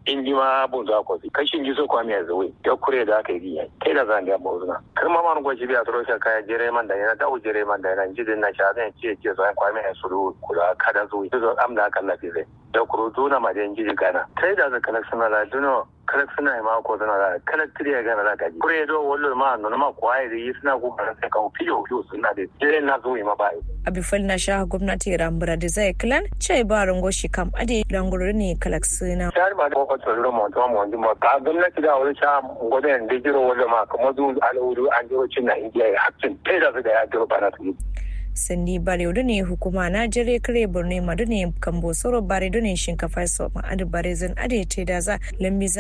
in ji ma bun za ko kashin ji so kwami yanzu wai ya kure da aka yi kai da zan ga mawuzuna kar ma man gwaji biya turo sha kaya jere man da yana dawo jere man da yana jidin na sha zan ce ce so an kwami ya suru kula kada zuwi zo am da kan lafi zai da kuro duna ma da jiji gana kai da zaka suna da duno kalak suna ma ko suna da kalak tiriya gana da gaji kure do wallo ma no ma kwai da yi suna ko kan sai kan fiyo fiyo suna da jere na zuwi ma bai abifal na sha gwamnati rambura da zai kilan ce ba rango shi kam ade langurur ne kalak suna shari ma ko ko tsoro mo to mo ndi mo ka gwamnati da wani sha gobe da jiro wallo ma kamar zu al'uru an jiro cin na indiya hakkin kai da su da ya jiro bana su sandi bare ne hukuma na jere kare borne madu ne kambo soro bare ne shinkafa so ma adu bare zan ade te da za lambi